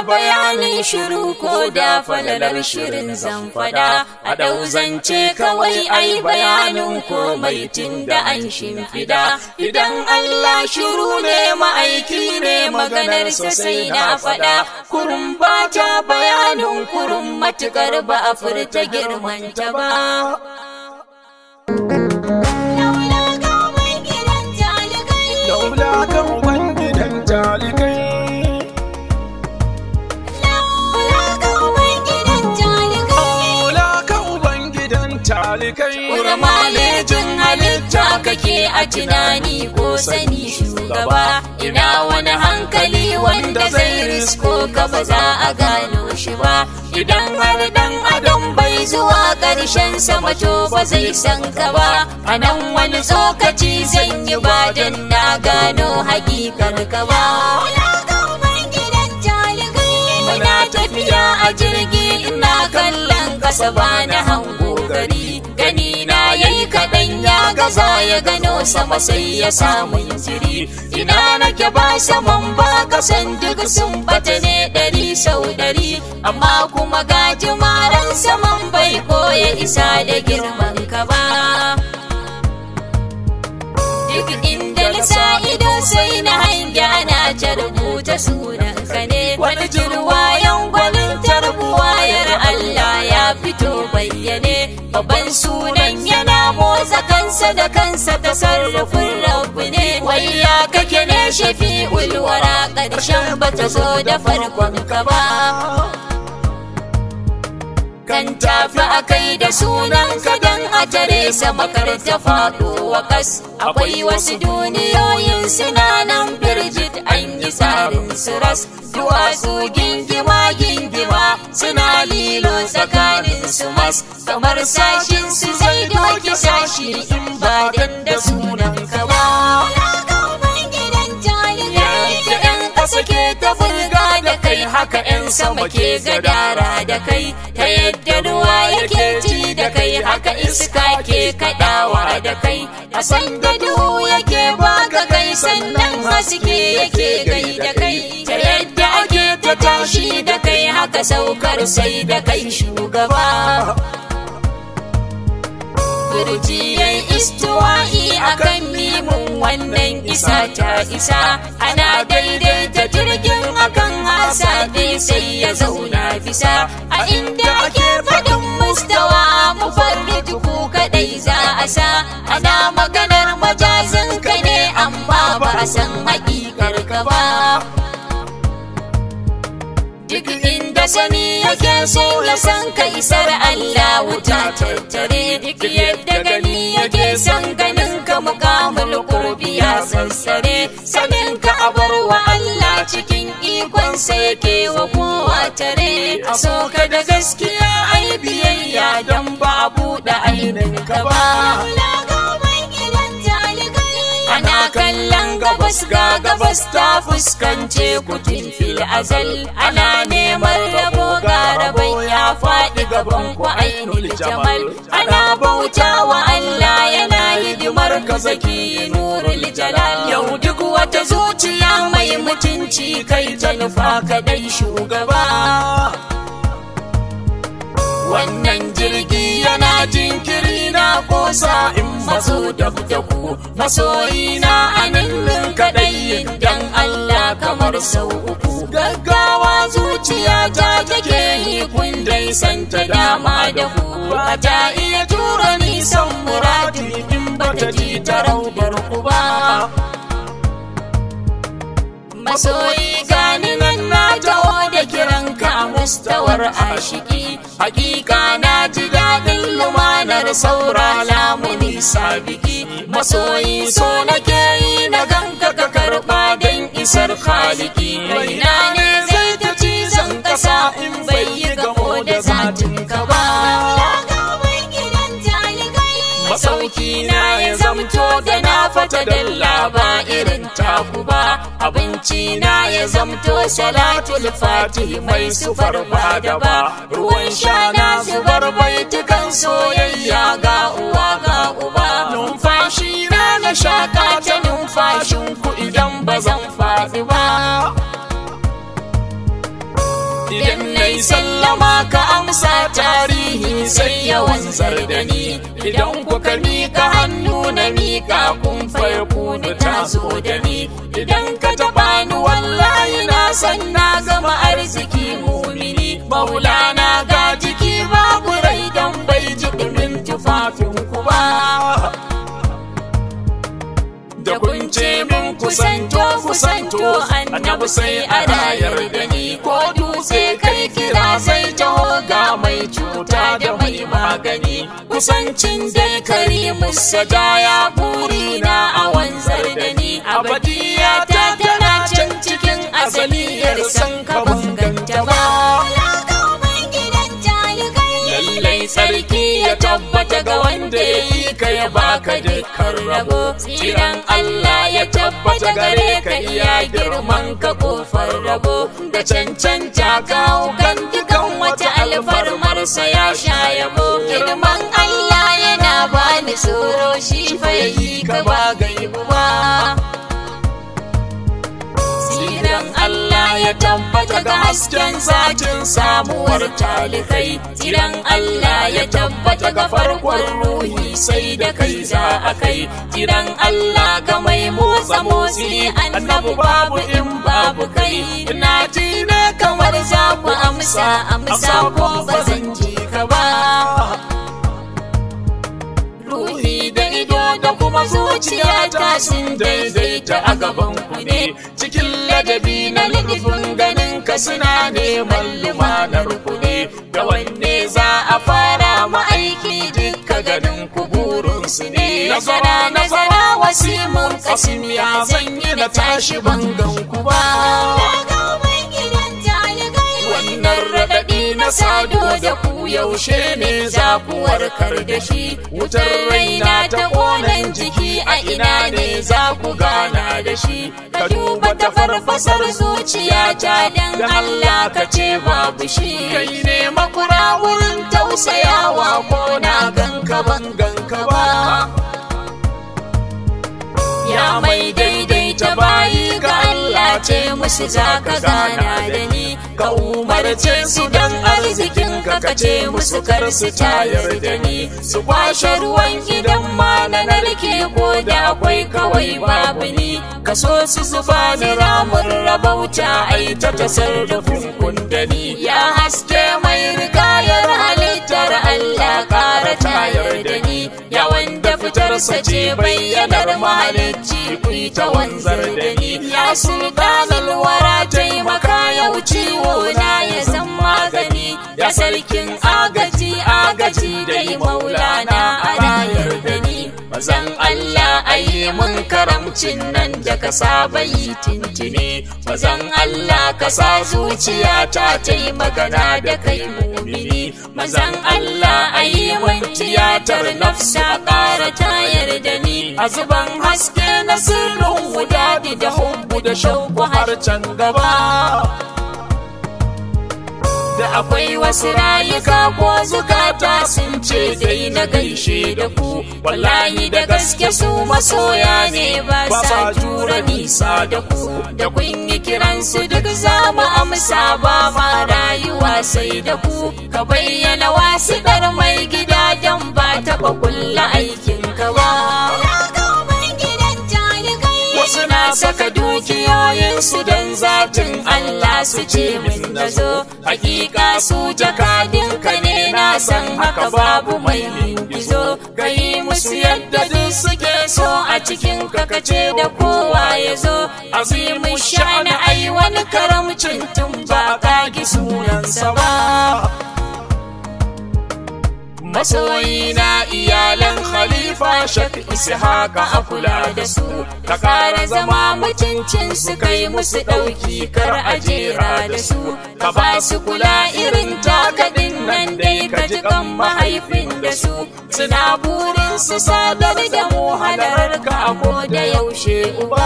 bayanin shiru ko da falalar shirin zan fada a ɗau zance kawai ai bayanin komai tun da an shimfida idan Allah shiru ne ma'aiki ne maganarsa sai na fada kurum ba ta bayanin kurum matukar ba a furta girmanta ba Laula kan gidan talikai Laula kan gidan talikai malejin halitta kake a tunani ko sani shugaba ina wani hankali wanda zai risko ka ba za a gano shi ba idan har dan adam bai zuwa ƙarshen sama to ba zai san ka ba a nan wani tsokaci zan yi ba dan na gano hakikar ka ba Muna tafiya a jirgi ina kallon kasa ba na hango gari gani na yayi kaɗan ya gaza ya gano sama sai ya samu jiri ina nake ba saman ba kasan duk sun bata ne ɗari sau ɗari amma kuma ga jimaran saman bai koya isa da girman ka ba duk inda na sa ido sai na hangi ana ta rubuta sunan ka ne wani jirwayan gwanin tarbuwayar Allah ya fito bayyane babban sunan yana motsa kansa da kansa ta sarrafin rabu ne wai ya kake ne shafi ulwara ƙarshen bata zo da farkon ka ba kan tafi a kai da sunan ka dan a tare sama kar ta faɗo wa kas akwai wasu duniyoyin suna nan birjit an yi tsarin su ras duwatsu gingima gingima suna lilo tsakanin su mas kamar sashin su zai doki sashi in ba dan da sunan ka ba yadda 'yan ƙasa ke ta bulga da kai haka 'yan sama ke gadara da kai ta yadda ruwa yake ji da kai haka iska ke kaɗawa da kai a san da duhu yake baka kai sannan haske yake gai da kai ta yadda ake ta tashi da kai haka saukar sai da kai shugaba Kurjiyar istuwa'i a kan mimun wannan isa ta isa ana daidaita jirgin akan hasa dai sai ya zauna bisa a inda ake faɗin mustawa mu farri tuku kaɗai za a sa ana maganar majazin ka ne amma ba a san haƙiƙar ka ba duk inda sani yake so ya san ka isar Allah wuta tattare duk yadda gani yake son ganin ka mukamul qurbi ya sassare sanin ka abar wa Allah cikin ikon sa yake wa kowa tare a so ka da gaskiya ai biyayya dan ba a buɗe ainin ka ba ana kallon gabas ga gabas ta fuskance kutun fil azal ana neman rabo ga rabon ya faɗi gaban ku ainul jamal ana bauta wa Allah yana hidimar ka zaki nurul jalal yau duk wata zuciya mai mutunci kai ta nufa kadai shugaba wannan jirgi yana jinkiri na kosa in maso da ku masoyi na anin kadai dan Allah kamar sau uku gaggawa zuciya ta take yi kun dai santa dama da ku ba ta iya tura nisan muradi in ba ta ji ta raudar ku ba masoyi gani nan na taho da kiran ka mustawar ashiki hakika na ji daɗin lumanar saura lamuni sabiki masoyi so nake yi na ganka ka karɓa don isar khaliki raina ne zai ta cizon ƙasa in bai yi gamo da zatin ka ba masauki na ya zamto da na fata dalla ba irin taku ba abinci na ya zamto salatul fatih mai sufar ba da ba ruwan sha na zubar baitukan soyayya ga uwa ga uba numfashi na na shaka ta numfashin ku idan ba zan faɗi ba sallama ka amsa tarihi sai ya wanzar da ni idan kuka mika hannu na mika kun farko ni ta zo da ni idan ka taɓa ni wallahi na san na zama arziki mumini maulana ga jiki babu rai dan bai ji ɗumin tufafin ku ba da kun ce min kusanto kusanto annabi sai a rayar da ni ko dutse kai kira sai taho ga mai cuta da mai magani kusancin dai karimu sajaya burina a wanzar da ni abadiya ta tana can cikin azaliyar san ka banganta ba lallai sarki ya tabbata ga wanda ya yi ka ya baka dukkan rabo tsiran Allah ya tabbata gare ka iya girman ka kofar rabo da cancanta kawo kan dukan wata alfarmarsa ya sha yabo girman Allah yana bani tsoro shi fa yi ka ba gaibu ba Tsiran Allah ya tabbata ga hasken zatin samuwar talikai Tsiran Allah ya tabbata ga farkon ruhi sai da kai za a kai Tsiran Allah ga mai motsa motsi annabu babu in babu kai Ina ji ne kamar za ku amsa amsa ko ba zan ji ka ba ruhi da ido da kuma zuciya ta sun daidaita a gaban ku ne cikin ladabi na nufin ganin ka suna neman lumanar ku ne da wanne za a fara ma'aiki duka ganin ku burin su ne nazara nazara wasimun kasim ya zanyi na tashi bangan ku ba wannan raɗaɗi na sado da ku yaushe ne za ku warkar da shi wutar raina ta ƙonan jiki a ina ne za ku gana da shi ka duba ta farfasar zuciya ta dan Allah ka ce babu shi kai ne makura wurin tausayawa ko na ganka ban ganka ba ya mai daidaita bayi ga Allah ce musu za ka gana da ni ka umarce su don arzikin ka ka ce musu kar su tayar da ni su kwashe ruwan gidan ma na narke ko da akwai kawai babu ni ka so su zuba ni ramin rabauta ai ta tasarrufin kundani ya haske mai rigayar halittar Allah kara tayar da ni ya wanda fitarsa ce bayyanar mahalicci ku ta wanzar da ni ya sultanar wara taimaka yau ciwo na ya san magani ya sarkin agaji agaji dai maulana a rayar da ni mazan Allah ayi mun karamcin nan da ka saba yi tintini mazan Allah ka sa zuciya ta ta yi magana da kai mumini mazan Allah ayi mun tiyatar nafsa ƙara tayar da ni a zuban haske na sirrin wudadi da hubbu da shauku har can gaba da akwai wasu rayuka ko zukata sun ce dai na gaishe da ku wallahi da gaske su masoya ne ba sa jura nisa da ku da kun yi kiransu duk za mu amsa ba ma rayuwa sai da ku ka bayyana wasu dar mai gida don ba taɓa kulla aikin ka ba wasu na saka dukiyoyinsu don zatin Allah su ce min na zo hakika su jakadinka ne na san haka babu mai lingizo ka yi musu yadda duk suke so a cikin kakace da kowa ya zo azimin sha'ani ai wani karamcin tun ba ka gi sunansa ba masoyi na iyalan khalifa shak haka a kula da su ka kara zama mutuncin su kai musu ɗauki kar a jera da su ka ba su kula irin takadin nan dai ka ji kan mahaifin da su suna burin su sadar da mu halarar ka ko da yaushe uba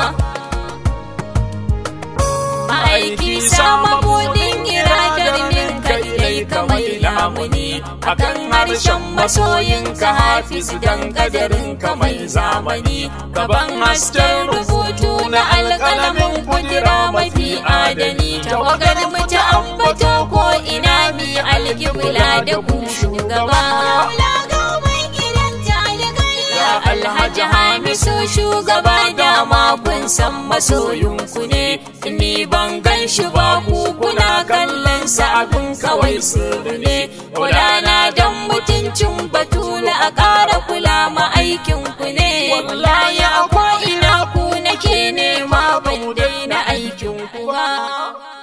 ma'aiki sama budin iradar min kai ka mai lamuni akan harshen masoyin ka hafiz dan kadarin ka mai zamani gaban hasken rubutu na alƙalamin kudura mafi adani tawagar mu ta ambato ko ina zami alkibla da ku shugaba Ya Alhaji Hamisu shugaba dama kun san masoyinku ne ni ban gan shi ba ku kuna kallon sa abin kawai sirri ne Kulana don mutuncin batula a ƙara kula ma aikinku ne wallahi a ko ina ku nake nema ban daina aikinku ba